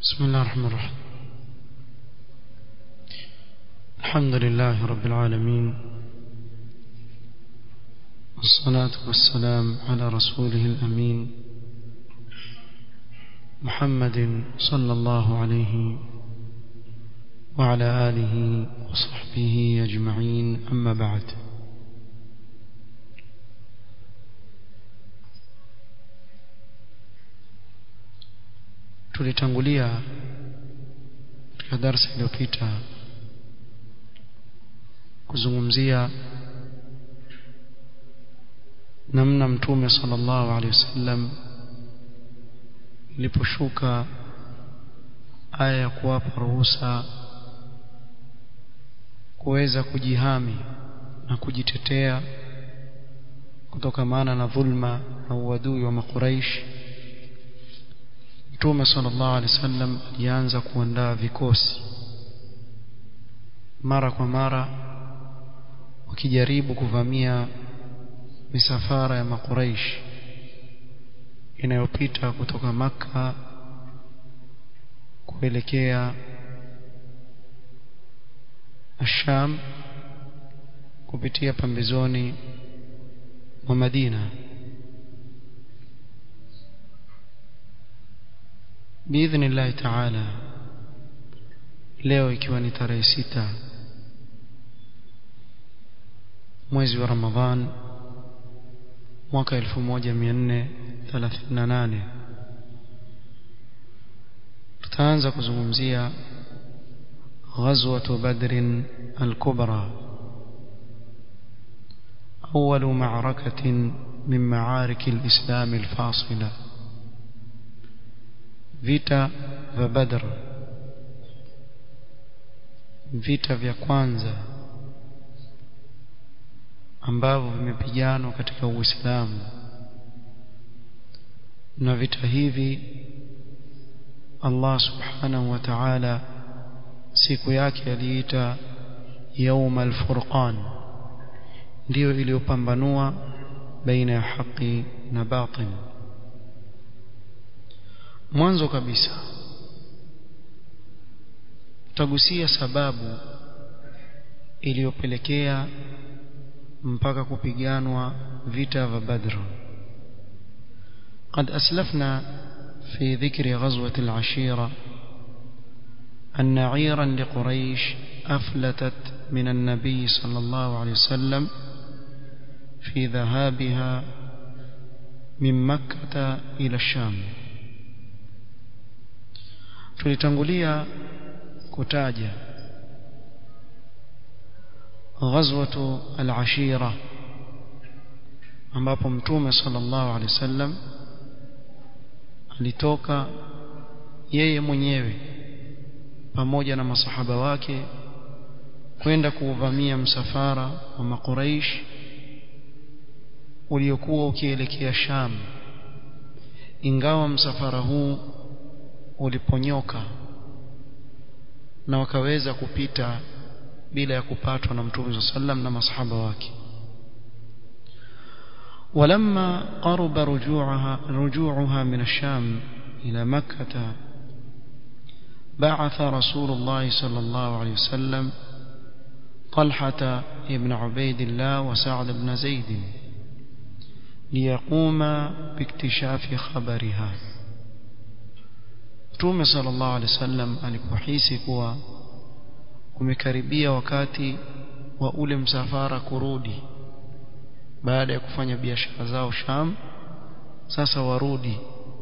بسم الله الرحمن الرحيم الحمد لله رب العالمين والصلاة والسلام على رسوله الأمين محمد صلى الله عليه وعلى آله وصحبه أجمعين أما بعد tulitangulia katika darsa iliyopita kuzungumzia namna mtume sallallahu alaihi wasallam iliposhuka aya ya kuwapa ruhusa kuweza kujihami na kujitetea kutokamana na dhulma na uadui wa makuraishi Mtume sallallahu alaihi wasallam alianza kuandaa vikosi mara kwa mara wakijaribu kuvamia misafara ya makuraish inayopita kutoka maka kuelekea Asham kupitia pambezoni mwa Madina biidhnillahi taala leo ikiwa ni tarehe sita mwezi wa Ramadhan mwaka 1438 tutaanza kuzungumzia غزوة بدر الكبرى أول معركة من معارك الإسلام الفاصلة vita vya Badr vita vya kwanza ambavyo vimepiganwa katika Uislamu na vita hivi Allah subhanahu wa ta'ala siku yake aliita يوم الفرقان ndio iliyopambanua baina ya haki na batil mwanzo kabisa tutagusia sababu iliyopelekea mpaka kupiganwa vita vya Badr قد أسلفنا في ذكر غزوة العشيرة أن عيرا لقريش أفلتت من النبي صلى الله عليه وسلم في ذهابها من مكة إلى الشام tulitangulia kutaja ghazwatu al-ashira ambapo mtume sallallahu alaihi wasallam alitoka yeye mwenyewe pamoja na masahaba wake kwenda kuuvamia msafara wa makuraish uliokuwa ukielekea Sham ingawa msafara huu uliponyoka na wakaweza kupita bila ya kupatwa na mtume sallam na masahaba wake ولما قرب رجوعها رجوعها من الشام إلى مكة بعث رسول الله صلى الله عليه وسلم طلحة ابن عبيد الله وسعد بن زيد ليقوم باكتشاف خبرها Mtume sallallahu alaihi wasallam alipohisi kuwa umekaribia wakati wa ule msafara kurudi baada ya kufanya biashara zao Sham sasa warudi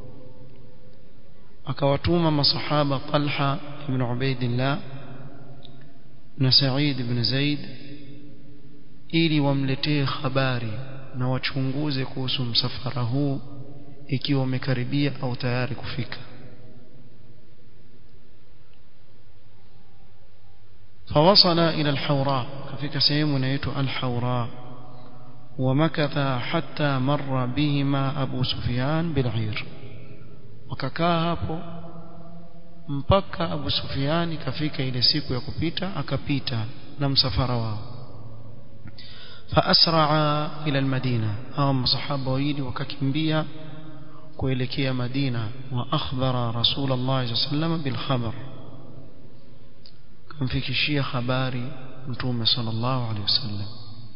akawatuma masahaba Talha ibn Ubaidillah na Sa'id ibn Zaid ili wamletee habari na wachunguze kuhusu msafara huu ikiwa umekaribia au tayari kufika فوصل إلى الحوراء كفيك سيم نيت الحوراء ومكث حتى مر بهما أبو سفيان بالعير وككا hapo mpaka Abu Sufyan kafika ile siku ya kupita akapita na msafara wao فأسرع إلى المدينة أو مصحابة ويلي وككمبيا kuelekea Madina wa akhbara Rasulullah sallallahu bil khabar kumfikishia habari mtume sallallahu alaihi wasallam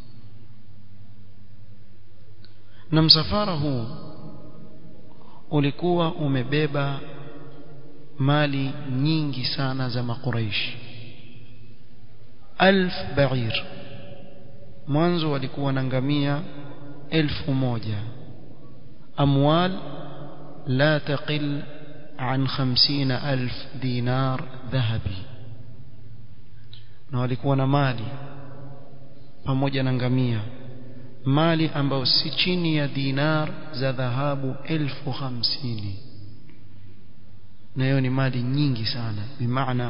na msafara huu ulikuwa umebeba mali nyingi sana za makuraishi alf ba'ir mwanzo walikuwa na ngamia elfu moja amwal la taqil an 50000 dinar dhahabi na walikuwa na mali pamoja na ngamia mali ambayo si chini ya dinar za dhahabu elfu hamsini na hiyo ni mali nyingi sana bimaana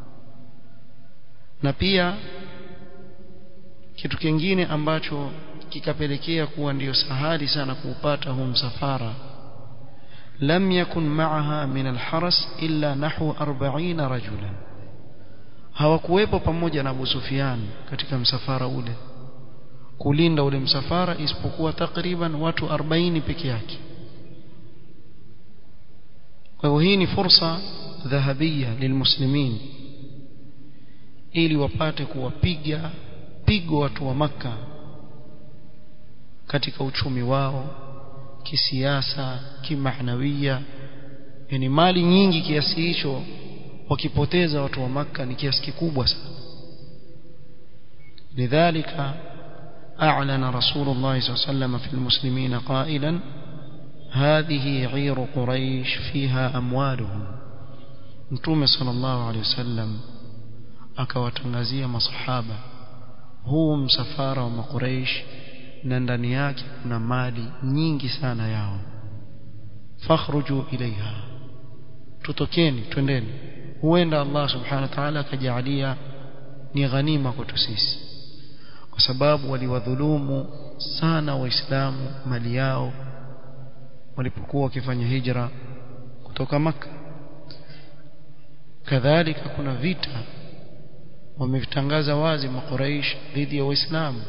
na pia kitu kingine ambacho kikapelekea kuwa ndiyo sahali sana kuupata huu msafara lam yakun ma'aha min alharas illa nahwu 40 rajulan hawakuwepo pamoja na Abu Sufyan katika msafara ule kulinda ule msafara isipokuwa takriban watu 40 peke yake kwa hivyo hii ni fursa dhahabia lilmuslimin ili wapate kuwapiga pigo watu wa maka katika uchumi wao kisiasa kimahnawia yani mali nyingi kiasi hicho wakipoteza watu wa maka ni kiasi kikubwa sana lidhalika أعلن رسول الله صلى الله عليه وسلم في المسلمين قائلا هذه عير قريش فيها أموالهم متوم صلى الله عليه وسلم akawatangazia masahaba huu msafara wa makuraish na ndani yake kuna mali nyingi sana yao fakhruju ilaiha tutokeni twendeni huenda Allah subhanahu wa ta'ala akajalia ni ghanima kwetu sisi kwa sababu waliwadhulumu sana waislamu mali yao walipokuwa wakifanya hijra kutoka maka kadhalika kuna vita wamevitangaza wazi makuraish dhidi ya waislamu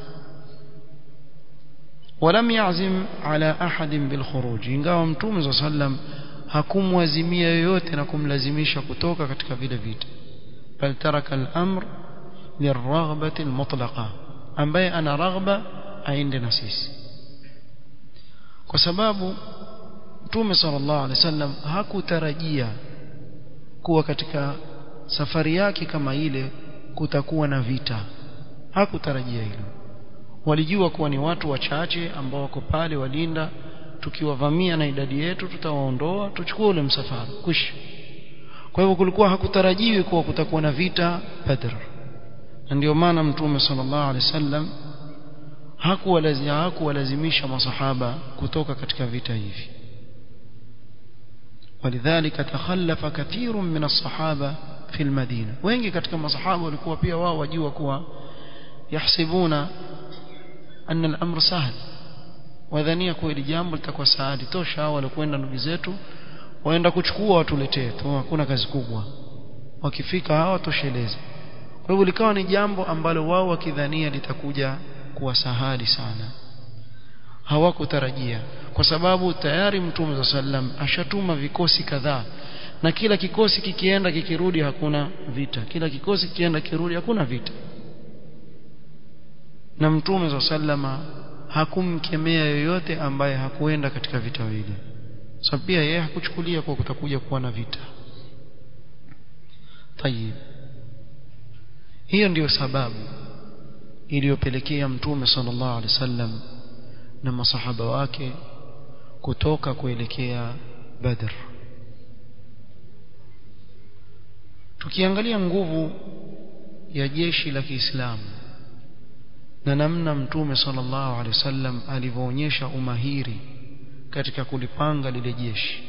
ولم يعزم على أحد بالخروج ingawa mtume صلى الله عليه وسلم hakumwazimia yoyote na kumlazimisha kutoka katika vile vita bal taraka al-amr lirghbati al-mutlaqa ambaye ana raghba aende na sisi kwa sababu mtume sallallahu alaihi wasallam hakutarajia kuwa katika safari yake kama ile kutakuwa na vita hakutarajia hilo walijua kuwa ni watu wachache ambao wako pale walinda tukiwavamia na idadi yetu tutawaondoa tuchukue ule msafara kwisha kwa hivyo kulikuwa hakutarajiwi kuwa kutakuwa na vita Badr na ndio maana mtume sallallahu alaihi wasallam hakuwalazimisha hakuwalazimisha masahaba kutoka katika vita hivi ولذلك تخلف كثير من الصحابه في المدينه wengi katika masahaba walikuwa pia wao wajua kuwa yahsibuna anna al-amr sahl wadhania kuwa hili jambo litakuwa saadi tosha hao walikwenda ndugu zetu waenda kuchukua watuletee tu hakuna kazi kubwa wakifika hawa tosheleze kwa hivyo likawa ni jambo ambalo wao wakidhania litakuja kuwa sahali sana hawakutarajia kwa sababu tayari mtume wa sallam ashatuma vikosi kadhaa na kila kikosi kikienda kikirudi hakuna vita kila kikosi kikienda kirudi hakuna vita na mtume wa sallama hakumkemea yoyote ambaye hakuenda katika vita vile sababu pia yeye hakuchukulia kwa kutakuja kuwa na vita tayib hiyo ndiyo sababu iliyopelekea mtume sallallahu alaihi wasallam na masahaba wake kutoka kuelekea Badr tukiangalia nguvu ya jeshi la Kiislamu na namna mtume sallallahu alaihi wasallam alivyoonyesha umahiri katika kulipanga lile jeshi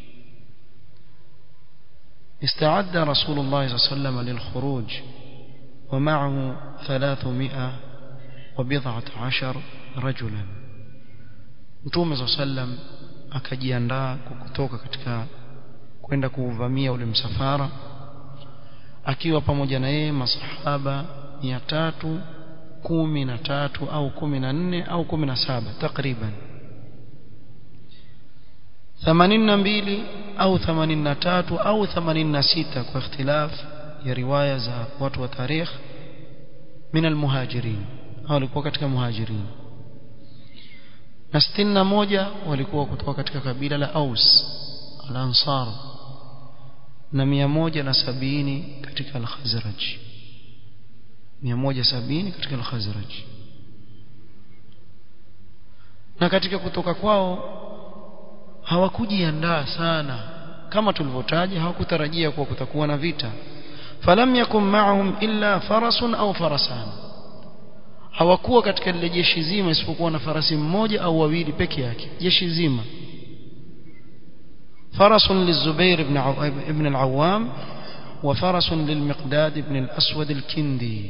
استعد رسول الله صلى الله عليه وسلم للخروج ومعه ثلاثمائة وبضعة عشر رجلا mtume صلى الله عليه وسلم akajiandaa kutoka katika kwenda kuuvamia ule msafara akiwa pamoja na yeye masahaba mia tatu kumi na tatu au kumi na nne au kumi na saba takriban 82 au 83 au 86 kwa ikhtilaf ya riwaya za watu wa tarikh min almuhajirin hao walikuwa katika muhajirin na 61 walikuwa kutoka katika kabila la Aus al-Ansar na 170 katika al-Khazraj 170 katika al-Khazraj na katika kutoka kwao hawakujiandaa sana kama tulivyotaja hawakutarajia kuwa kutakuwa na vita falam yakun ma'ahum illa farasun au farasan hawakuwa katika lile jeshi zima isipokuwa na farasi mmoja au wawili peke yake jeshi zima فرس للزبير بن عو... ابن العوام وفرس للمقداد بن الأسود الكندي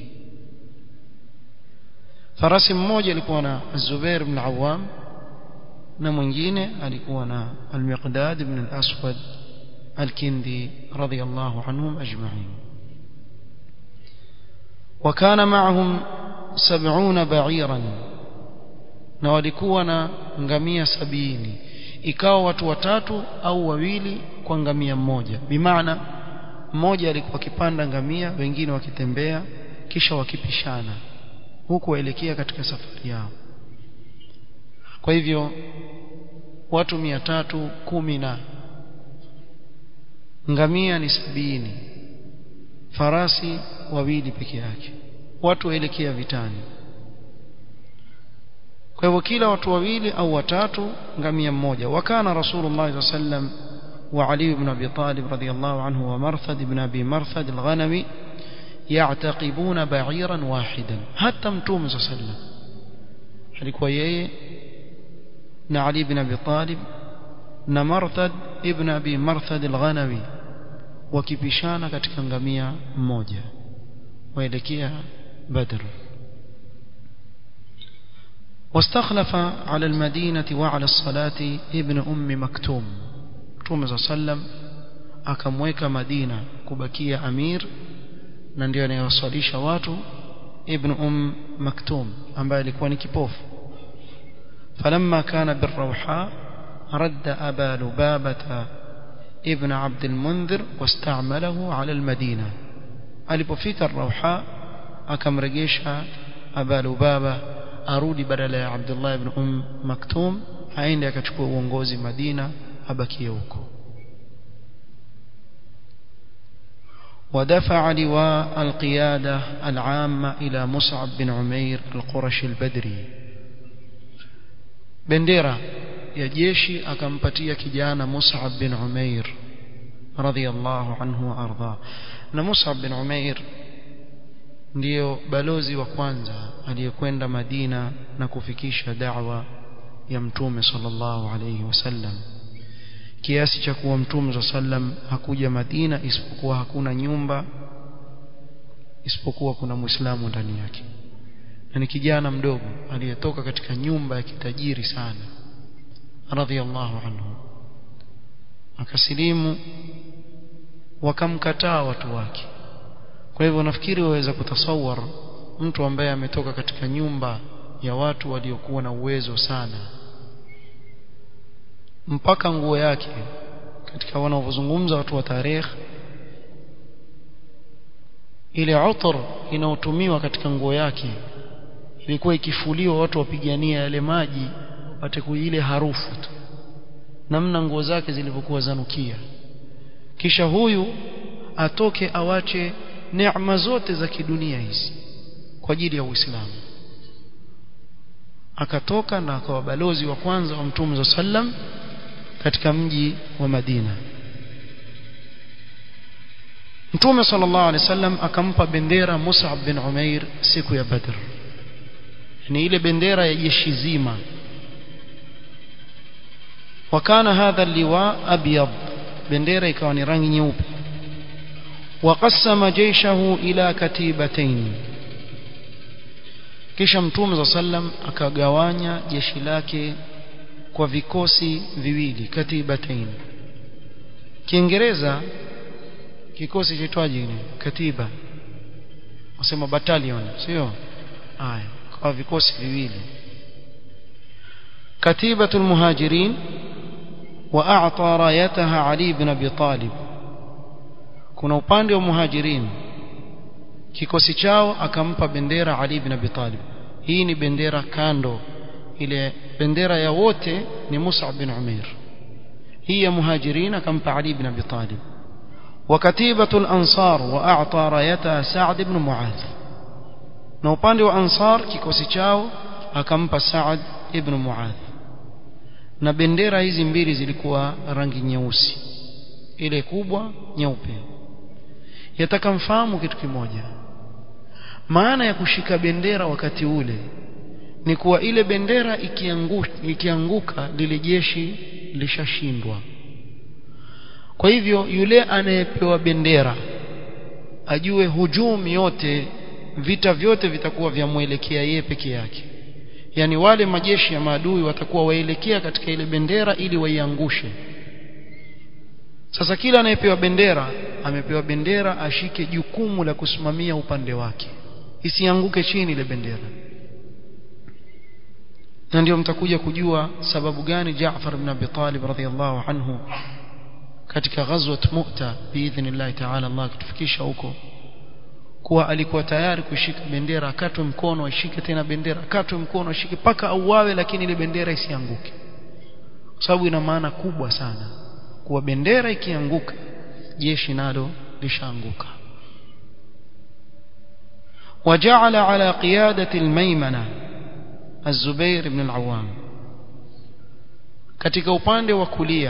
فرس mmoja alikuwa na Zubair ibn Awam na mwingine alikuwa na Al-Miqdad ibn al-Aswad al-Kindi radiyallahu anhum ajma'in وكان معهم سبعون بعيرا na walikuwa na ngamia sabini ikawa watu watatu au wawili kwa ngamia mmoja bimaana mmoja alikuwa akipanda ngamia wengine wakitembea kisha wakipishana huku waelekea katika safari yao kwa hivyo watu mia tatu kumi na ngamia ni sabini farasi wawili peke yake watu waelekea vitani kwa hivyo kila watu wawili au watatu ngamia mmoja wakana rasulullah sallam wa ali ibn abi talib radiyallahu anhu wa marthad ibn abi marthad al-ghanami ya'taqibuna ba'iran wahidan hatta mtume sallam alikuwa yeye na ali ibn abi talib na marthad ibn abi marthad al-ghanami wakipishana katika ngamia mmoja waelekea badr واستخلف على المدينة وعلى الصلاة ابن أم مكتوم Mtume صلى الله عليه وسلم akamweka Madina kubakia amir na ndio anayewasalisha watu ibn um maktum ambaye alikuwa ni kipofu falamma kana birrawha radda aba lubabata ibn abd almunzir wasta'malahu ala almadina alipofika rawha akamregesha aba lubaba arudi badala ya Abdullah ibn Um Maktum aende akachukua uongozi Madina abakie huko ودفع لواء القيادة العامة إلى مصعب بن عمير القرشي البدري بنديرة يا جيشي أكمبتيا كجانا مصعب بن عمير رضي الله عنه وأرضاه مصعب بن عمير ndiyo balozi wa kwanza aliyekwenda Madina na kufikisha da'wa ya mtume sallallahu alayhi wasallam kiasi cha kuwa mtume sallam hakuja Madina isipokuwa hakuna nyumba isipokuwa kuna Muislamu ndani yake na ni kijana mdogo aliyetoka katika nyumba ya kitajiri sana radhiallahu anhu akasilimu wakamkataa watu wake kwa hivyo nafikiri waweza kutasawar mtu ambaye ametoka katika nyumba ya watu waliokuwa na uwezo sana mpaka nguo yake katika wanaozungumza watu wa tarehe ile utar inayotumiwa katika nguo yake ilikuwa ikifuliwa watu wapigania yale maji wapate ile harufu tu namna nguo zake zilivyokuwa zanukia kisha huyu atoke awache neema zote za kidunia hizi kwa ajili ya Uislamu akatoka na akawa balozi wa kwanza wa Mtume sallam katika mji wa Madina Mtume sallallahu alaihi wasallam akampa bendera Mus'ab bin Umair siku ya Badr ni ile bendera ya jeshi zima wakana hadha liwa abyad bendera ikawa ni rangi nyeupe وقسم جيشه إلى كتيبتين kisha mtume za sallam akagawanya jeshi lake kwa vikosi viwili katibatain kiingereza kikosi chaitwaje ni katiba wasema battalion sio haya kwa vikosi viwili katibatul muhajirin واعطى رايتها علي بن ابي طالب kuna upande wa muhajirin kikosi chao akampa bendera Ali ibn Abi Talib hii ni bendera kando ile bendera ya wote ni Mus'ab bin Umair hii ya muhajirin akampa Ali ibn Abi Talib وكتيبة الأنصار وأعطى رايتها سعد بن معاذ na upande wa Ansar kikosi chao akampa Saad ibn Muadh na bendera hizi mbili zilikuwa rangi nyeusi ile kubwa nyeupe yataka mfahamu kitu kimoja maana ya kushika bendera wakati ule ni kuwa ile bendera ikianguka, ikianguka lile jeshi lishashindwa kwa hivyo yule anayepewa bendera ajue hujumi yote vita vyote vitakuwa vyamwelekea yeye peke yake yani wale majeshi ya maadui watakuwa waelekea katika ile bendera ili waiangushe sasa kila anayepewa bendera amepewa bendera ashike jukumu la kusimamia upande wake isianguke chini ile bendera na ndio mtakuja kujua sababu gani Jaafar ibn Abi Talib radhiyallahu anhu katika ghazwat Mu'ta biidhnillah ta'ala Allah kutufikisha huko kuwa alikuwa tayari kushika bendera akatwe mkono ashike tena bendera akatwe mkono ashike paka auawe lakini ile bendera isianguke kwa sababu ina maana kubwa sana kuwa bendera ikianguka jeshi nalo lishaanguka وجعل على قيادة الميمنة الزبير بن العوام katika upande wa kulia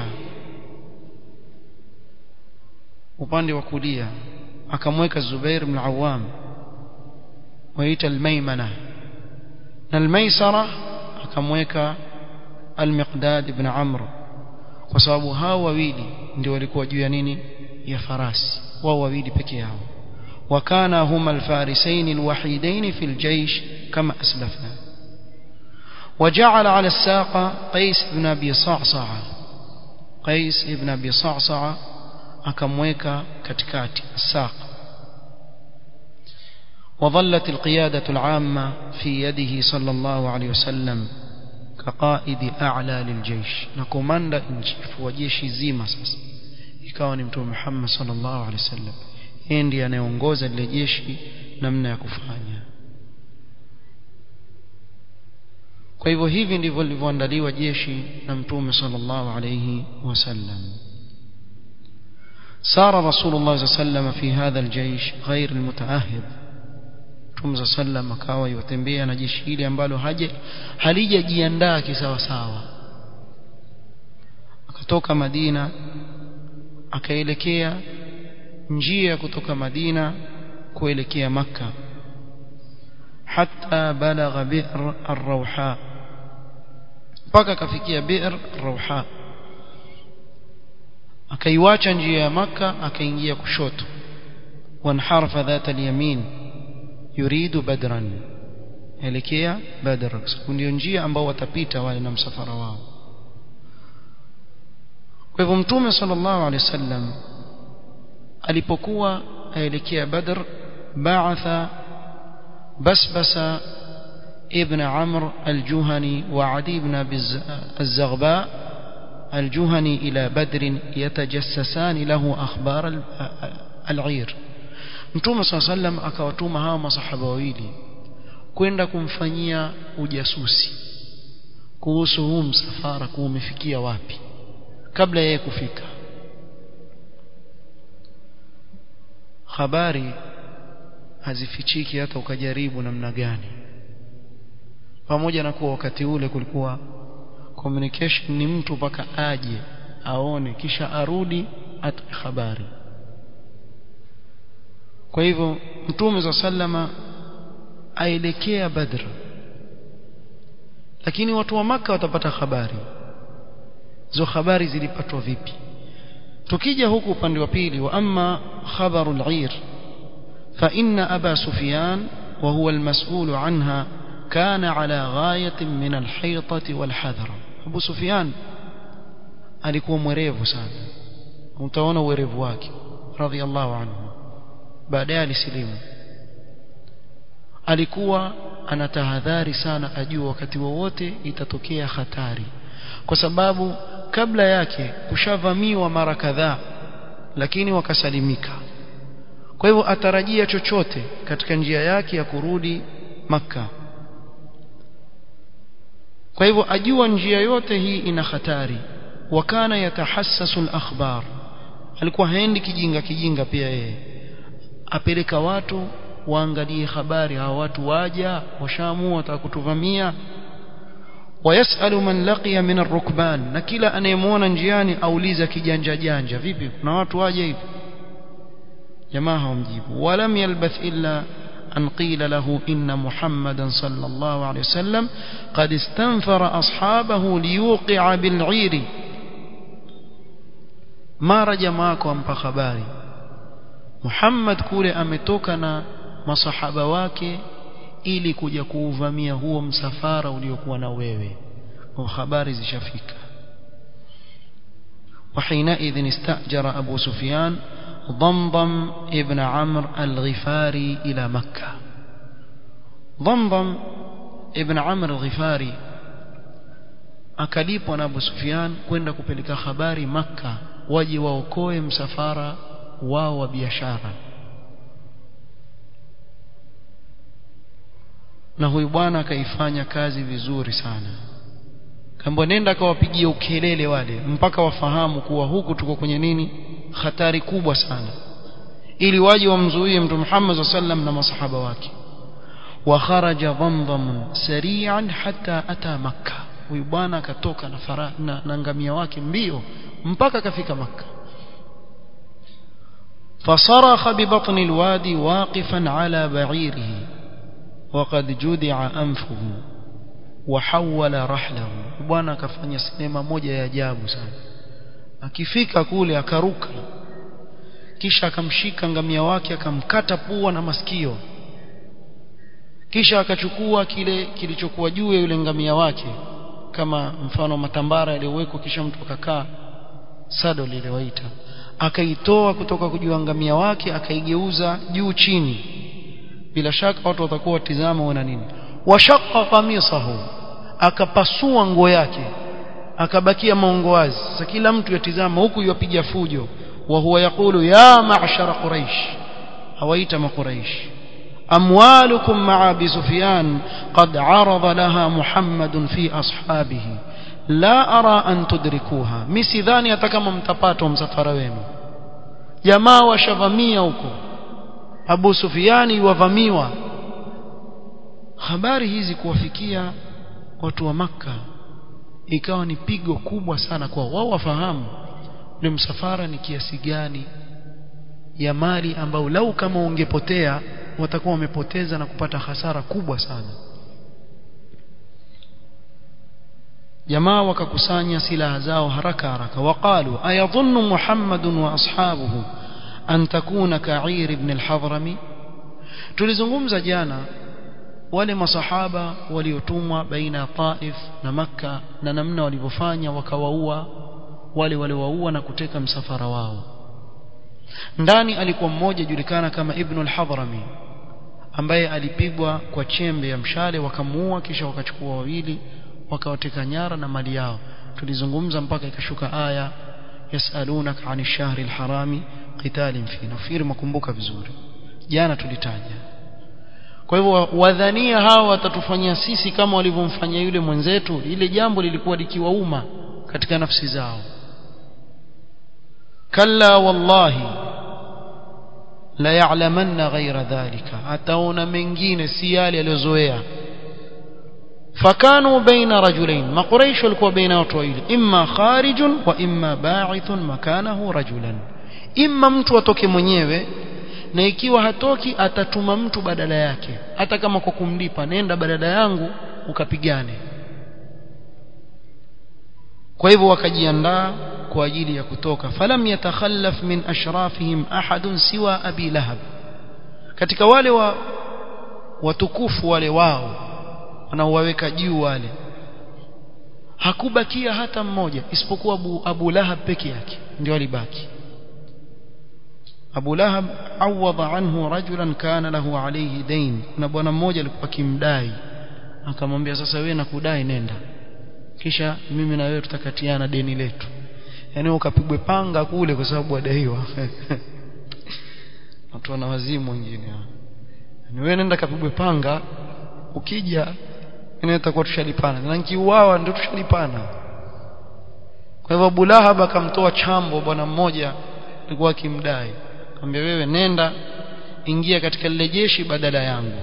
upande wa kulia akamweka Zubair ibn Awam waita al-Maymana na al-Maysara akamweka al-Miqdad ibn Amr kwa sababu hao wawili ndio walikuwa juu ya nini ya farasi wao wawili peke yao wakana huma al-farisain al-wahidain fi al-jaysh kama aslafna وجعل على الساقة قيس بن أبي صعصعة قيس بن أبي صعصعة akamweka katikati الساق وظلت القيادة العامة في يده صلى الله عليه وسلم كقائد أعلى للجيش نكوماندا انشيف وجيش زيما sasa ikawa ni mtume Muhammad sallallahu alaihi wasallam yeye ndiye anayeongoza lile jeshi namna ya kufanya kwa hivyo hivi ndivyo lilivyoandaliwa jeshi na mtume sallallahu alaihi wasallam سار رسول الله صلى الله عليه وسلم في هذا الجيش غير المتأهب Mtume sallam akawa yotembea na jeshi hili ambalo haja halijajiandaa kisawa sawa akatoka Madina akaelekea njia ya kutoka Madina kuelekea Makka hatta balagha bi'r ar-rawha mpaka akafikia bi'r ar-rawha akaiwacha njia ya maka akaingia kushoto wanharafa dhata al-yamin yuridu badran elekea badr ndio njia ambao watapita wale na msafara wao kwa hivyo mtume sallallahu alaihi wasallam alipokuwa aelekea badr ba'atha basbasa ابن عمرو الجهني وعدي بن ابي الزغباء الجهني إلى بدر يتجسسان له أخبار العير Mtume صلى الله عليه وسلم akawatuma hawa masahaba wawili kwenda kumfanyia ujasusi kuhusu huu msafara kuwa umefikia wapi kabla yeye kufika habari hazifichiki hata ukajaribu namna gani pamoja na kuwa wakati ule kulikuwa communication ni mtu mpaka aje aone kisha arudi atoe habari kwa hivyo mtume za sallama aelekea badr lakini watu wa maka watapata habari hizo habari zilipatwa vipi tukija huku upande wa pili wa amma khabaru al-ir fa inna aba sufyan wa huwa al-mas'ul anha kana ala ghayatin min al-haytati wal-hadhar Abu Sufyan alikuwa mwerevu sana utaona uwerevu wake radhiallahu anhu baadaye alisilimu alikuwa anatahadhari sana ajua wakati wowote itatokea hatari kwa sababu kabla yake kushavamiwa mara kadhaa lakini wakasalimika kwa hivyo atarajia chochote katika njia yake ya kurudi maka kwa hivyo ajua njia yote hii ina hatari wakana yatahassasu al-akhbar alikuwa haendi kijinga kijinga pia yeye apeleka watu waangalie habari hawa watu waja washaamua watakutuvamia wayasalu man laqiya min ar-rukban na kila anayemwona njiani auliza kijanja janja vipi kuna watu waje hivi jamaa hawamjibu walam yalbath illa أن قيل له إن محمدا صلى الله عليه وسلم قد استنفر أصحابه ليوقع بالعير ما رجماك وانبا خباري محمد كولي أمتوكنا masahaba wake ili kuja kuuvamia huo msafara uliokuwa na wewe kwa habari zishafika وحينئذ استأجر أبو سفيان ضمضم ابن عمرو الغفاري إلى مكة ضمضم ابن عمرو الغفاري akalipwa na Abu Sufyan kwenda kupeleka habari Makka waje waokoe msafara wao wa biashara na huyu bwana akaifanya kazi vizuri sana kamba nenda akawapigia ukelele wale mpaka wafahamu kuwa huku tuko kwenye nini hatari kubwa sana ili waje wamzuie mtume Muhammad sallam na masahaba wake wa kharaja dhamdham sari'an hatta ata makkah huyu bwana akatoka na, fara, na, na ngamia wake mbio mpaka akafika makkah فصرخ ببطن الوادي واقفا على بعيره وقد جدع أنفه وحول رحله bwana akafanya sinema moja ya ajabu sana akifika kule akaruka kisha akamshika ngamia wake akamkata pua na masikio kisha akachukua kile kilichokuwa juu ya yule ngamia wake kama mfano matambara yaliyowekwa kisha mtu akakaa sado lile waita akaitoa kutoka kujua ngamia wake akaigeuza juu chini bila shaka watu watakuwa watizama wana nini washaqqa qamisahu akapasua nguo yake akabakia maungo wazi sasa kila mtu yatizama huku yapiga fujo wa huwa yakulu ya ma'shara quraish hawaita maquraish amwalukum ma'a abi sufyan qad arada laha muhammadun fi ashabihi la ara an tudrikuha misidhani hata kama mtapata msafara wenu jamaa washavamia huko Abu Sufiani wavamiwa habari hizi kuwafikia watu wa maka ikawa ni pigo kubwa sana kwa wao wafahamu ule msafara ni kiasi gani ya mali ambao lau kama ungepotea watakuwa wamepoteza na kupata hasara kubwa sana jamaa wakakusanya silaha zao haraka haraka waqalu ayadhunnu muhammadun wa ashabuhu an takuna ka'ir ibn al-hadrami tulizungumza jana wale masahaba waliotumwa baina ya Taif na Makka na namna walivyofanya wakawaua wale waliowaua na kuteka msafara wao ndani alikuwa mmoja julikana kama Ibn al-Hadrami ambaye alipigwa kwa chembe ya mshale wakamuua kisha wakachukua wawili wakawateka nyara na mali yao tulizungumza mpaka ikashuka aya yasalunaka ani shahri alharami qitalin fi nafikiri makumbuka vizuri jana tulitaja kwa hivyo wadhania hawa watatufanyia sisi kama walivyomfanyia yule mwenzetu ile jambo lilikuwa likiwauma katika nafsi zao kalla wallahi la ya'lamanna ghayra dhalika ataona mengine si yale aliyozoea fakanu baina rajulain maquraish walikuwa baina watu wawili imma kharijun wa imma ba'ithun makanahu rajulan imma mtu atoke mwenyewe na ikiwa hatoki atatuma mtu badala yake hata kama kwa kumlipa nenda badala yangu ukapigane kwa hivyo wakajiandaa kwa ajili ya kutoka falam yatakhallaf min ashrafihim ahadun siwa abi lahab katika wale wa watukufu wale wao wanaowaweka juu wale hakubakia hata mmoja isipokuwa Abu, Abu Lahab peke yake ndio alibaki Abu Lahab awadha anhu rajulan kana lahu alayhi dain kuna bwana mmoja alikuwa kimdai akamwambia sasa wewe nakudai nenda kisha mimi na wewe tutakatiana deni letu yani ukapigwe panga kule kwa sababu wadaiwa watu wana wazimu wengine yani wewe nenda kapigwe panga ukija ina itakuwa tushalipana na nikiuawa ndio tushalipana kwa hivyo Abu Lahab akamtoa chambo bwana mmoja alikuwa akimdai akamwambia wewe nenda ingia katika lile jeshi badala yangu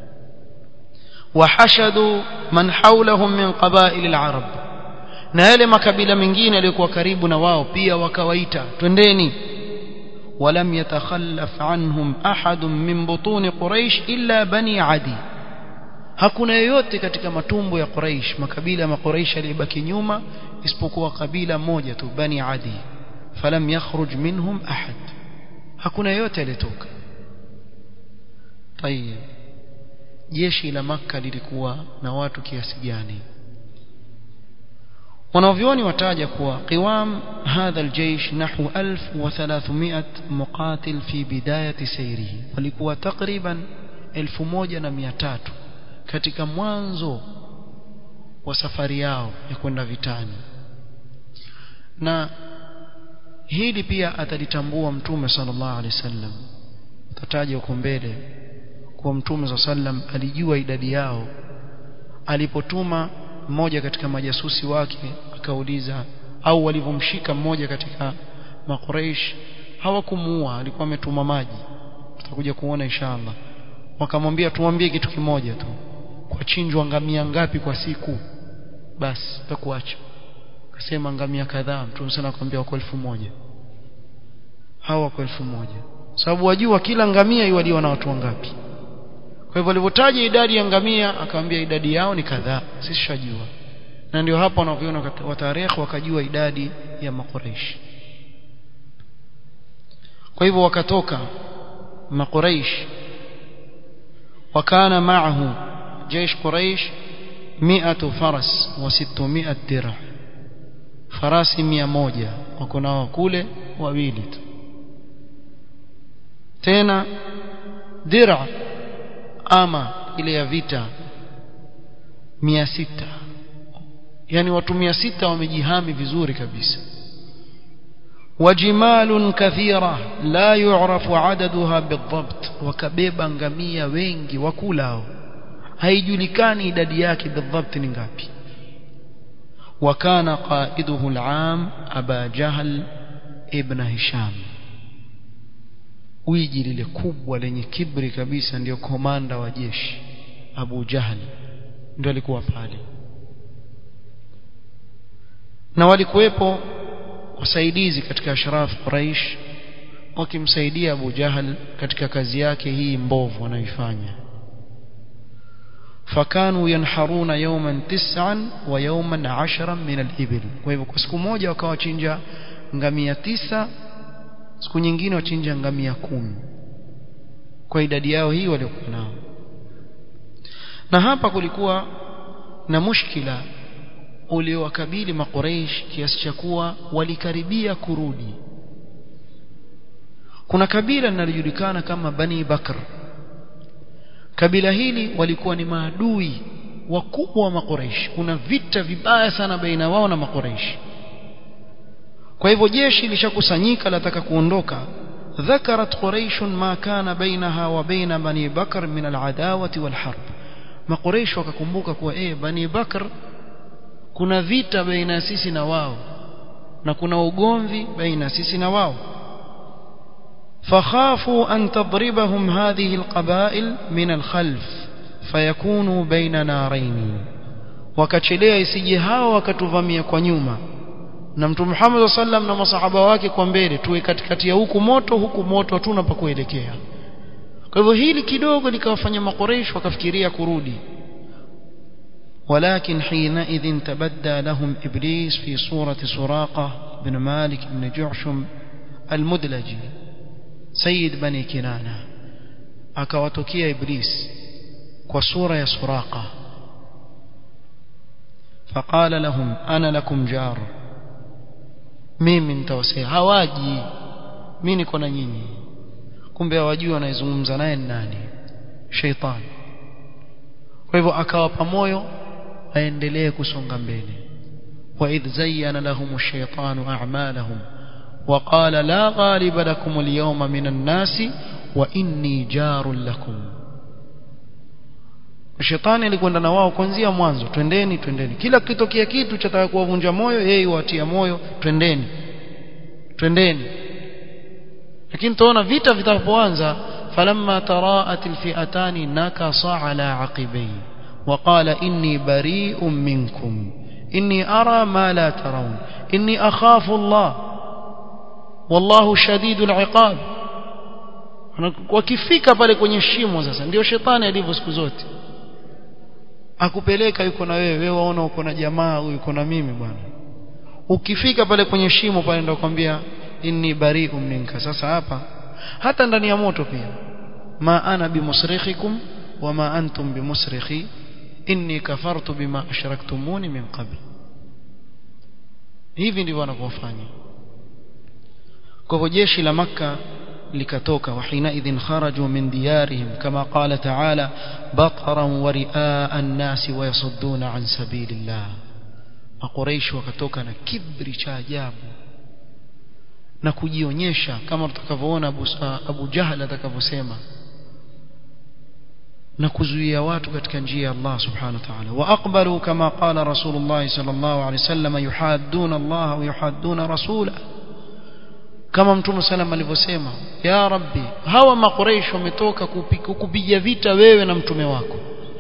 wahashadu man hawlahum min qabail al-arab na yale makabila mengine yaliyokuwa karibu na wao pia wakawaita twendeni ولم يتخلف عنهم أحد من بطون قريش إلا بني عدي hakuna yoyote katika matumbo ya Quraysh makabila ya Quraysh yalibaki nyuma isipokuwa kabila moja tu Bani Adi falam yakhruj minhum ahad hakuna yoyote alitoka tayeb jeshi la maka lilikuwa na watu kiasi gani wanavyoni wataja kuwa qiwam hadha aljaysh nahwu 1300 muqatil fi bidayati sayrihi walikuwa takriban 1300 katika mwanzo wa safari yao ya kwenda vitani na hili pia atalitambua mtume sallallahu alaihi wasallam tataja huko mbele kuwa mtume sallam alijua idadi yao alipotuma mmoja katika majasusi wake akauliza au walivyomshika mmoja katika makuraish hawakumuua alikuwa ametuma maji tutakuja kuona inshallah wakamwambia tumwambie kitu kimoja tu kwa chinjwa ngamia ngapi kwa siku basi tutakuacha akasema ngamia kadhaa mtume sana akamwambia wako elfu moja hawa wako elfu moja sababu wajua kila ngamia iwaliwa na watu wangapi kwa hivyo walivyotaja idadi ya ngamia akamwambia idadi yao ni kadhaa sisi shajua na ndio hapo wanaviona wa tarehe wakajua idadi ya makuraish kwa hivyo wakatoka makuraish wakana maahu جيش قريش مئة فرس وستمائة درع farasi mia moja wako nao kule wawili tu tena dira ama ile ya vita mia sita yani watu mia sita wamejihami vizuri kabisa wajimalun kathira la yu'rafu adaduha bidhabt wakabeba ngamia wengi wakulao haijulikani idadi yake bidhabt ni ngapi وكان قائده العام أبا جهل ابن هشام wiji lile kubwa lenye kibri kabisa ndio komanda wa jeshi Abu Jahl ndio alikuwa pale na walikuwepo wasaidizi katika ashraf Quraish wakimsaidia Abu Jahl katika kazi yake hii mbovu anayoifanya فكانوا ينحرون يوما تسعا ويوما عشرا من الإبل kwa hivyo kwa siku moja wakawachinja ngamia tisa siku nyingine wachinja ngamia kumi kwa idadi yao hii waliokuwa nao na hapa kulikuwa na mushkila uliowakabili maqureish kiasi cha kuwa walikaribia kurudi kuna kabila linalojulikana kama bani bakr kabila hili walikuwa ni maadui wakubwa wa maqureish kuna vita vibaya sana baina wao na maqureish kwa hivyo jeshi lishakusanyika lataka kuondoka ذكرت قريش ما كان بينها وبين بني بكر من العداوة والحرب ما قريش wakakumbuka kuwa eh bani bakr kuna vita baina sisi na wao na kuna ugomvi baina sisi na wao فخافوا أن تضربهم هذه القبائل من الخلف فيكونوا بين نارين wakachelea isije hao wakatuvamia kwa nyuma na mtume Muhammad sallam na masahaba wake kwa mbele tuwe katikati ya huku moto huku moto hatuna pa kuelekea kwa hivyo hili kidogo likawafanya makoreish wakafikiria kurudi ولكن حينئذ تبدى لهم إبليس في صورة سراقة بن مالك بن جعشم المدلجي سيد بني كنانة akawatokea iblis kwa sura ya suraqa faqala lahum ana lakum jar mimi nitawasaidia hawaji mimi niko na nyinyi kumbe hawajui anayezungumza naye ni nani sheitani kwa hivyo akawapa moyo aendelee kusonga mbele وإذ زين لهم الشيطان أعمالهم وقال لا غالب لكم اليوم من الناس وإني جار لكم shetani alikwenda na wao kuanzia mwanzo twendeni twendeni kila kitokea kitu chataka kuwavunja moyo yeye watia moyo twendeni twendeni lakini tuona vita vitakapoanza falamma taraat alfi'atani nakasa ala aqibai وقال إني بريء منكم إني أرى ما لا ترون إني أخاف الله والله شديد العقاب wakifika pale kwenye shimo sasa ndio shetani alivyo siku zote akupeleka yuko na wewe wewe waona uko na jamaa huyu yuko na mimi bwana ukifika pale kwenye shimo pale ndio kwambia inni bari'un minka sasa hapa hata ndani ya moto pia ma ana bimusrikhikum wama antum bimusrikhi inni kafartu bima ashraktumuni min qabl hivi ndivyo wanavyofanya kwa hivyo jeshi la makka likatoka وحينئذ خرجوا من ديارهم كما قال تعالى بطرا ورئاء الناس ويصدون عن سبيل الله makuraishi wakatoka na kibri cha ajabu na kujionyesha kama tutakavyoona Abu, Abu Jahal atakavyosema na kuzuia watu katika njia ya Allah subhanahu wa ta'ala wa aqbalu kama qala rasulullah sallallahu alayhi wasallam yuhadduna Allah wa yuhadduna rasulahu kama mtume sallam alivyosema ya rabbi hawa makuraish wametoka kukupiga vita wewe na mtume wako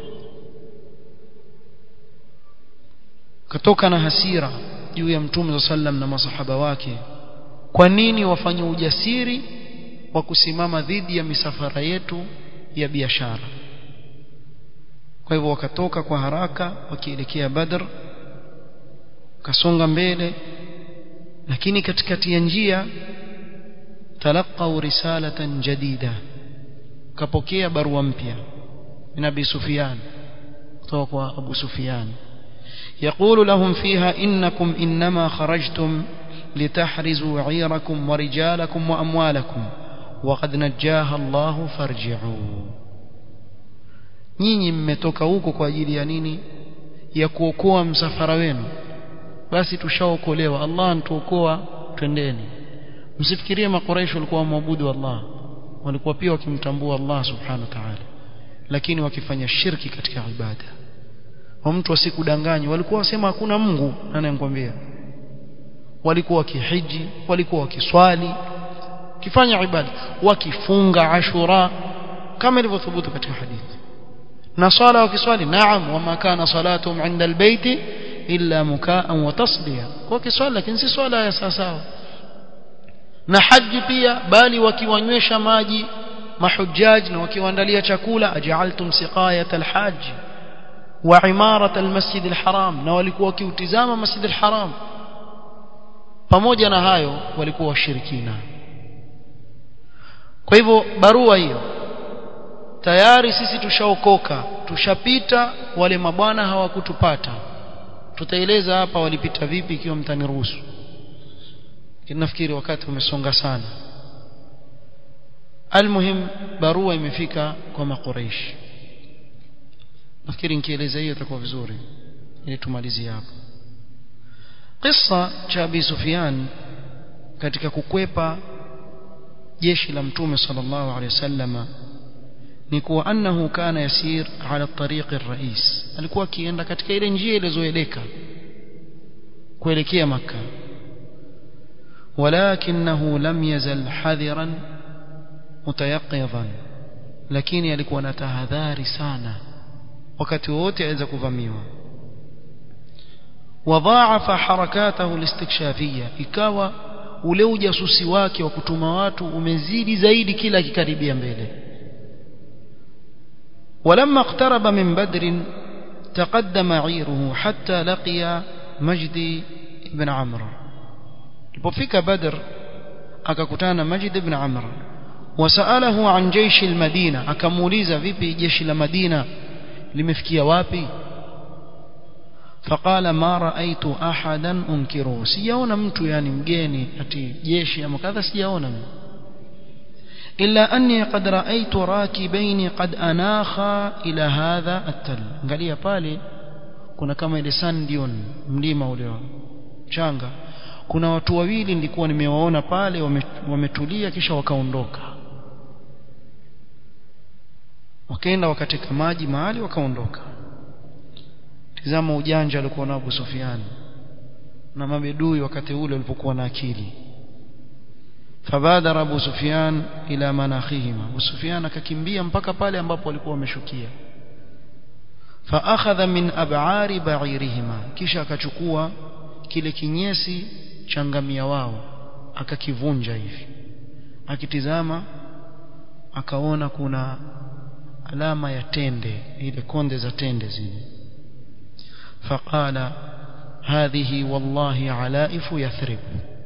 katoka na hasira juu ya mtume sallam na masahaba wake kwa nini wafanye ujasiri wa kusimama dhidi ya misafara yetu ya biashara kwa hivyo wakatoka kwa haraka wakielekea badr kasonga mbele lakini katikati ya njia talaqau risalatan jadida kapokea barua mpya min abi sufyan kutoka kwa abu sufyan يقول لهم فيها إنكم إنما خرجتم لتحرزوا عيركم ورجالكم وأموالكم وقد نجاها الله فارجعوا nyinyi mmetoka huko kwa ajili ya nini ya kuokoa msafara wenu basi tushaokolewa Allah antuokoa twendeni msifikirie makuraishi walikuwa waabudu Allah walikuwa pia wakimtambua Allah subhanahu wa ta'ala lakini wakifanya shirki katika ibada wa mtu asikudanganye walikuwa wasema hakuna Mungu anayemkwambia walikuwa wakihiji walikuwa wakiswali kifanya ibada wakifunga ashura kama ilivyothubutu katika hadithi na swala wakiswali naam wama kana salatuhum inda albayti illa mukaan wa tasdiya kwa kiswali lakini si swala ya sawa na haji pia bali wakiwanywesha maji mahujjaj na wakiwaandalia chakula aj'altum siqayat alhajj wa imarat almasjid alharam na walikuwa wakiutizama masjid alharam pamoja na hayo walikuwa washirikina kwa hivyo barua hiyo tayari sisi tushaokoka tushapita wale mabwana hawakutupata tutaeleza hapa walipita vipi ikiwa mtaniruhusu nafikiri wakati umesonga sana almuhim barua imefika kwa makuraish nafikiri nikieleza hiyo itakuwa vizuri ili tumalizie hapo kisa cha Abi Sufyan katika kukwepa jeshi la mtume sallallahu alaihi wasallama ni kuwa annahu kana yasir ala tariq rais alikuwa akienda katika ile njia ilizoeleka kuelekea maka ولكنه لم يزل حذرا متيقظا lakini alikuwa na tahadhari sana wakati wote aweza kuvamiwa wadhaafa harakatahu listikshafia ikawa ule ujasusi wake wa kutuma watu umezidi zaidi kila akikaribia mbele ولما اقترب من بدر تقدم عيره حتى لقي مجدي بن عمرو alipofika badr akakutana majid ibn amr wasalahu an jeishi almadina akamuuliza vipi jeshi la madina limefikia wapi فقال ما رأيت أحدا أنكره sijaona mtu yani mgeni ati jeshi ama kadha sijaona إلا أني قد رأيت راكبين قد أناخا إلى هذا التل angalia pale kuna kama ile Sandion mlima ule changa kuna watu wawili nilikuwa nimewaona pale wametulia wame kisha wakaondoka wakaenda wakateka maji mahali wakaondoka tizama ujanja alikuwa na Abu Sufyan na mabedui wakati ule walipokuwa na akili fabadara Abu Sufyan ila manakhihima Abu Sufyan akakimbia mpaka pale ambapo walikuwa wameshukia faakhadha min ab'ari ba'irihima kisha akachukua kile kinyesi cha ngamia wao akakivunja hivi akitizama akaona kuna alama ya tende ile konde za tende zile faqala hadhihi wallahi alaifu yathrib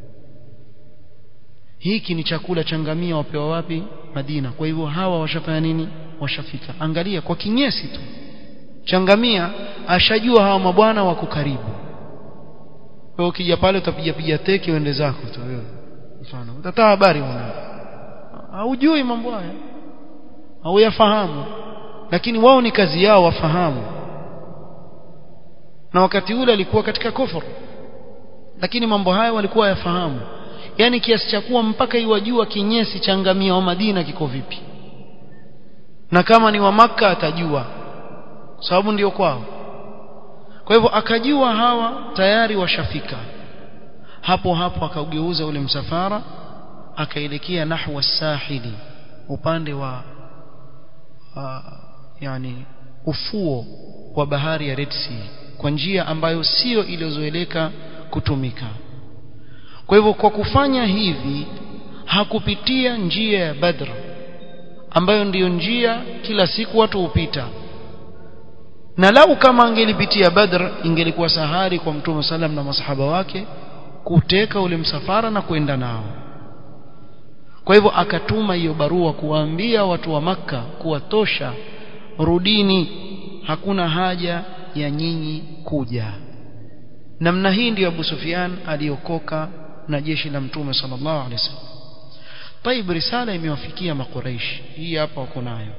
hiki ni chakula cha ngamia wapewa wapi Madina kwa hivyo hawa washafanya nini washafika angalia kwa kinyesi tu changamia ashajua hawa mabwana wako karibu wewe ukija pale utapiga piga teke uende zako tu wewe mfano utatoa habari una haujui mambo haya hauyafahamu lakini wao ni kazi yao wafahamu na wakati ule alikuwa katika kufuru lakini mambo haya walikuwa yafahamu yani kiasi cha kuwa mpaka iwajua kinyesi cha ngamia wa Madina kiko vipi na kama ni wa maka atajua sababu ndio kwao kwa hivyo akajua hawa tayari washafika hapo hapo akaugeuza ule msafara akaelekea nahwa sahili upande wa uh, yani ufuo wa bahari ya Red Sea kwa njia ambayo sio iliyozoeleka kutumika kwa hivyo kwa kufanya hivi hakupitia njia ya Badr ambayo ndiyo njia kila siku watu hupita na lau kama angelipitia Badr ingelikuwa sahari kwa Mtume salam na masahaba wake kuteka ule msafara na kwenda nao kwa hivyo akatuma hiyo barua kuwaambia watu wa maka kuwatosha rudini hakuna haja ya nyinyi kuja namna hii ndiyo Abu Sufyan aliokoka na jeshi la Mtume sallallahu alaihi wasallam طيب risala imewafikia makuraish hii hapa wako nayo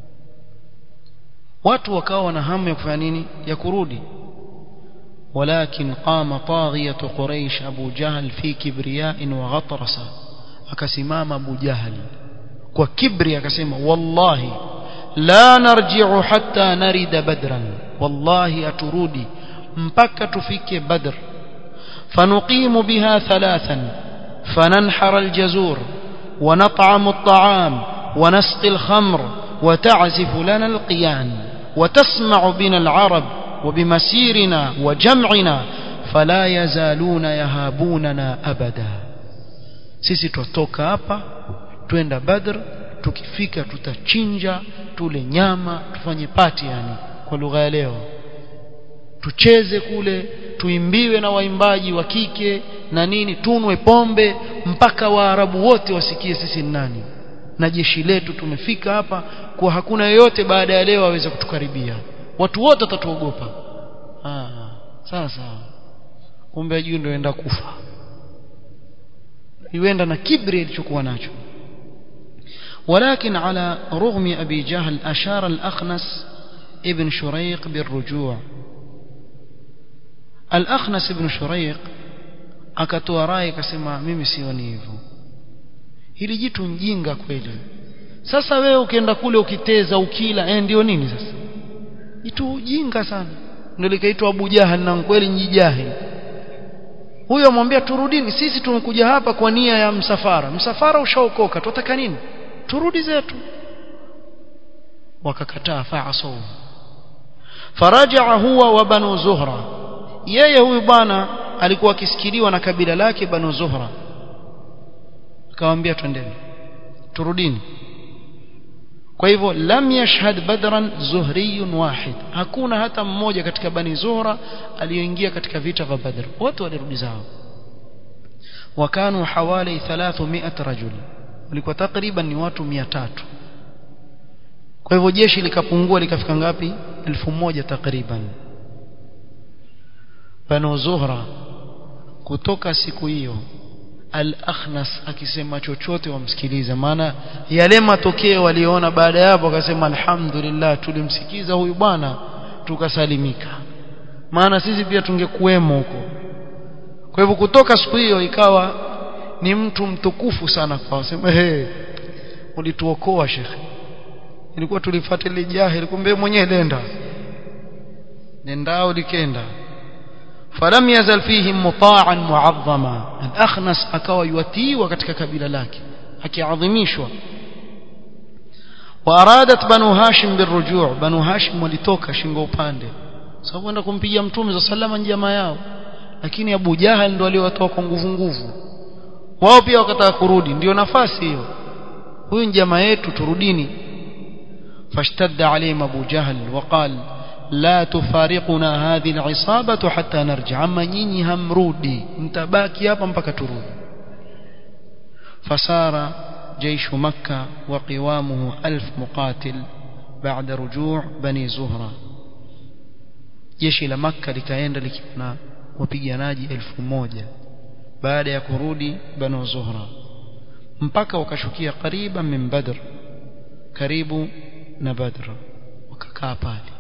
watu wakawa wana hamu ya kufanya nini ya kurudi ولكن قام طاغية قريش أبو جهل في كبرياء وغطرسة akasimama Abu Jahal kwa kibri akasema wallahi la narji'u hatta narida badran wallahi aturudi mpaka tufike badr fanuqimu biha thalathan fananhar aljazur ونطعم الطعام ونسقي الخمر وتعزف لنا القيان وتسمع بنا العرب وبمسيرنا وجمعنا فلا يزالون يهابوننا أبدا sisi tutoka hapa twenda Badr tukifika tutachinja tule nyama tufanye pati yani kwa lugha ya leo tucheze kule tuimbiwe na waimbaji wa kike na nini tunwe pombe mpaka waarabu wote wasikie sisi ni nani na jeshi letu tumefika hapa kwa hakuna yeyote baada ya leo aweze kutukaribia watu wote watatuogopa ah sawa sawa kumbe ajui ndio enda kufa yuenda na kibri alichokuwa nacho ولكن على رغم أبي جهل أشار الأخنس ابن شريق بالرجوع الأخنس ابن شريق akatoa rai akasema mimi sioni hivyo hili jitu mjinga kweli sasa wewe ukienda kule ukiteza ukila eh ndio nini sasa jitu ujinga sana ndio likaitwa Abu Jahal na kweli njijahili huyo amwambia turudini sisi tumekuja hapa kwa nia ya msafara msafara ushaokoka tutaka nini turudi zetu wakakataa fa'asaw faraja huwa wa banu zuhra yeye huyu bwana alikuwa akisikiliwa na kabila lake banu zuhra akamwambia twendeni turudini kwa hivyo lam yashhad badran zuhriyun wahid hakuna hata mmoja katika bani zuhra aliyoingia katika vita vya badr wote walirudi zao wakanu hawali 300 rajul walikuwa takriban ni watu 300 kwa hivyo jeshi likapungua likafika ngapi 1000 takriban banu zuhra kutoka siku hiyo al-akhnas akisema chochote wamsikilize maana yale matokeo waliona baada ya hapo akasema alhamdulillah tulimsikiza huyu bwana tukasalimika maana sisi pia tungekuwemo huko kwa hivyo kutoka siku hiyo ikawa ni mtu mtukufu sana kwao sema hey, ulituokoa shekhe ilikuwa tulifuata ile jahili kumbe mwenyewe nenda nendao likenda falam yazal fihim muta'an mu'azzama al-akhnas akawa yuatiwa katika kabila lake akiadhimishwa وارادت بنو هاشم بالرجوع بنو هاشم walitoka shingo upande sababu kwenda kumpigia mtume za salama jamaa yao lakini Abu Jahal ndo aliowatoa kwa nguvu nguvu wao pia wakataka kurudi ndio nafasi hiyo huyu ni jamaa yetu turudini fashtadda alayhim Abu Jahal waqal la tufariquna hadhihi al'isabatu hatta narji ama nyinyi hamrudi mtabaki hapa mpaka turudi fasara جيش مكة وقوامه ألف مقاتل بعد رجوع بني زهرة jeshi la makka likaenda likiwa na wapiganaji elfu moja baada ya kurudi banu zuhra mpaka wakashukia kariba min badr karibu na badr wakakaa pale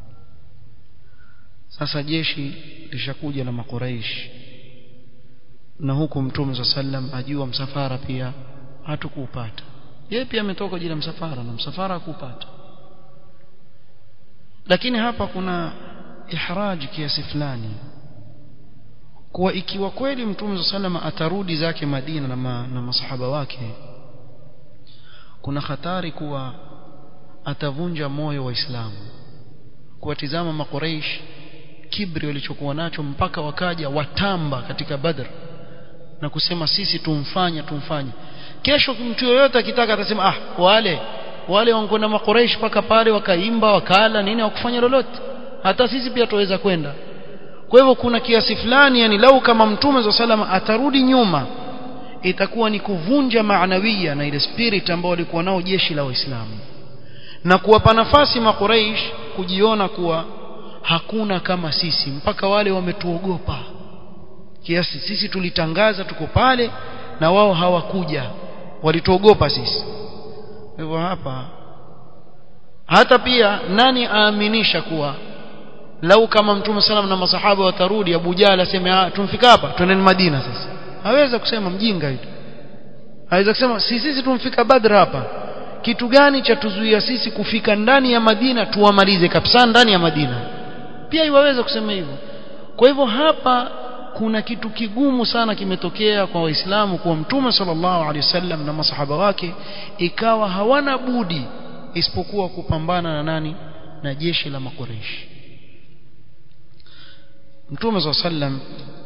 sasa jeshi lishakuja na makuraish na huku mtume saa sallam ajua msafara pia hatukuupata yeye pia ametoka jina msafara na msafara hakupata lakini hapa kuna ihraji kiasi fulani kuwa ikiwa kweli mtume salama atarudi zake Madina na, ma, na masahaba wake kuna hatari kuwa atavunja moyo waislamu kuwatizama makuraish kibri walichokuwa nacho mpaka wakaja watamba katika Badr na kusema sisi tumfanya tumfanye kesho mtu yoyote akitaka atasema ah wale wale wankwenda makuraish paka pale wakaimba wakala nini wakufanya lolote hata sisi pia tuweza kwenda kwa hivyo kuna kiasi fulani yani lau kama mtume za salama atarudi nyuma itakuwa ni kuvunja maanawia na ile spirit ambao walikuwa nao jeshi la waislamu na kuwapa nafasi makuraish kujiona kuwa hakuna kama sisi mpaka wale wametuogopa kiasi sisi tulitangaza tuko pale na wao hawakuja walituogopa sisi hivyo hapa hata pia nani aaminisha kuwa lau kama mtume salam na masahaba watarudi Abu Jahl aseme tumfika hapa twendeni Madina sasa haweza kusema mjinga hiyo haweza kusema si sisi tumfika Badr hapa kitu gani cha tuzuia sisi kufika ndani ya Madina tuwamalize kabisa ndani ya Madina pia iwaweza kusema hivyo kwa hivyo hapa kuna kitu kigumu sana kimetokea kwa waislamu kuwa mtume sallallahu alaihi wasallam na masahaba wake ikawa hawana budi isipokuwa kupambana na nani na jeshi la makureishi mtume sallallahu alaihi wasallam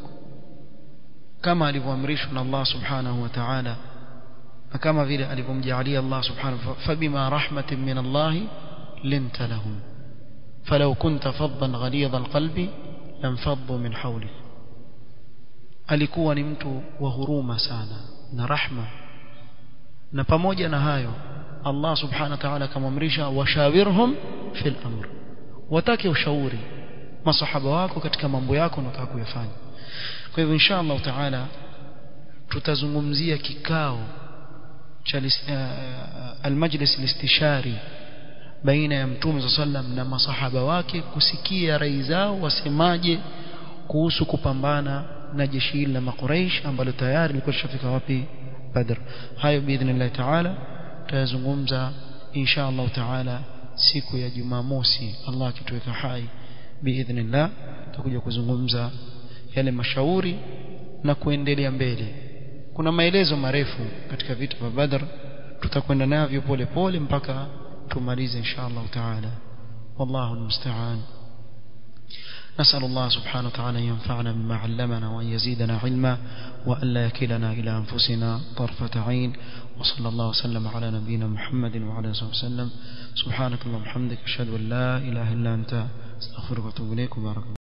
kama alivyoamrishwa na Allah subhanahu wa ta'ala na kama vile alivyomjalia Allah subhanahu fabima rahmatin min Allah linta lahum فلو كنت فظا غليظ القلب لانفضوا من حولك alikuwa ni mtu wa huruma sana na rahma na pamoja na hayo Allah subhanahu wa ta'ala akamwamrisha washawirhum fil amr watake ushauri masahaba wako katika mambo yako unataka kuyafanya kwa hivyo insha Allah taala tutazungumzia kikao cha almajlis alistishari baina ya mtume sallam na masahaba wake kusikia rai zao wasemaje kuhusu kupambana na jeshi hili la makuraish ambalo tayari lilikuwa lishafika wapi badr hayo biidhnillah taala tutayazungumza insha Allah taala siku ya jumamosi Allah akituweka hai biidhnillah tutakuja kuzungumza yale mashauri na kuendelea mbele kuna maelezo marefu katika vita vya badr tutakwenda navyo pole pole mpaka tumalize insha Allah taala wallahu almusta'an نسأل الله سبحانه وتعالى أن ينفعنا بما علمنا وأن يزيدنا علما وأن لا يكلنا إلى أنفسنا طرفة عين وصلى الله وسلم على نبينا محمد وعلى آله وسلم سبحانك اللهم وبحمدك أشهد أن لا إله إلا أنت أستغفرك وأتوب إليك وبارك